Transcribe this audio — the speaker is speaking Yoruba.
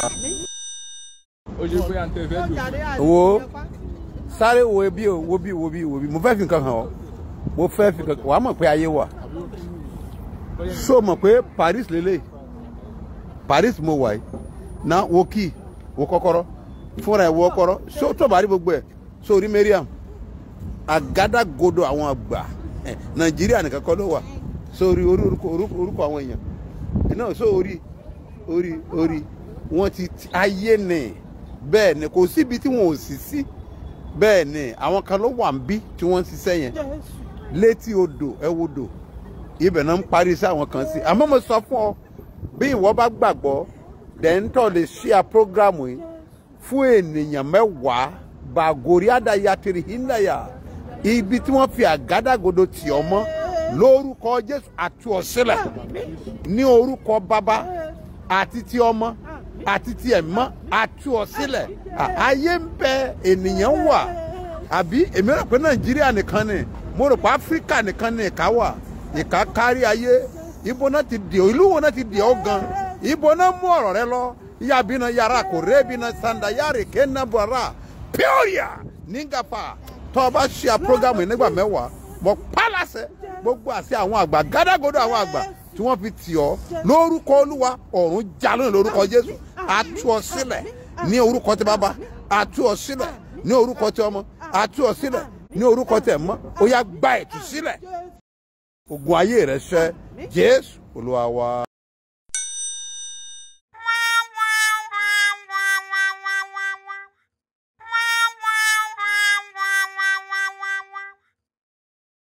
ó ṣe pé à ń tẹ fẹ́ lò. wo sáré wo bí o wo bí wo bí wo bí mo fẹ́ fi nǹkan hàn ọ́ mo fẹ́ fi nǹkan wàá mọ̀ pé ayé wà so mọ̀ pé Paris lélẹ̀ Paris mo wà yìí na wo kí wo kọ́kọ́rọ́ fúnra ẹ̀ wo kọ́kọ́rọ́ so tó bá rí gbogbo ẹ̀ so rí Mariam àgádágodo àwọn àgbà ẹ̀, Nàìjíríà nìkan kọ́ ló wà so rí orí orúkọ orúkọ orúkọ àwọn èèyàn náà so orí orí orí wọn ti ti- ayé ni bẹ́ẹ̀ ni kò síbi tí wọn ò sì sí bẹ́ẹ̀ ni àwọn kan ló wà ń bí tí wọ́n ń ṣiṣẹ́ yẹn létí odò ẹ wo odò ibẹ̀ náà ń parí sí àwọn kan sí àmọ́ mo sọ fún ọ bí ìwọ bá gbàgbọ́ dẹ́ńtọ́ lè ṣíà prógrámù yìí fún ènìyàn mẹ́wàá bàgòrí àdáyàtìrì híndàyà ibi tí wọ́n fi àgádágodo tì ọ́ mọ́ lórúkọ Jésù àti ọ̀sílẹ̀ ní orúkọ bàbá àti ti ọmọ àti ti ẹ̀mọ́ àti ọ̀sílẹ̀ À- ayé ń bẹ ènìyàn wà àbí èmi rò pé Nàìjíríà nìkan ni mo rò pé Áfíríkà nìkan ni ìka wà ìka kárí ayé ibo náà ti dì ọ́ ìlú wo náà ti dì ọ́ gan ibo náà mú ọ̀rọ̀ rẹ lọ yabina yàrá kò rébina sanda yàrá kéna bọ̀rà píọ́rìà nígàfà tó o bá ṣe à prógámù yìí nígbà mẹ́wàá mọ̀ pálásẹ̀ gbogbo àti àwọn àgbà gádágodo àwọn àgbà tí wọ́n fi tì ọ́ lórúkọ olúwa ọ̀run jalóni lórúkọ jésù àtú ọ sílẹ̀ ní orúkọ tí bàbá àtú ọ sílẹ̀ ní orúkọ tí ọmọ àtú ọ sílẹ̀ ní orúkọ tí ẹ̀mọ́ ó yá gba ìtúsílẹ̀ ogun ayé rẹ ṣẹ jésù olúwa wa.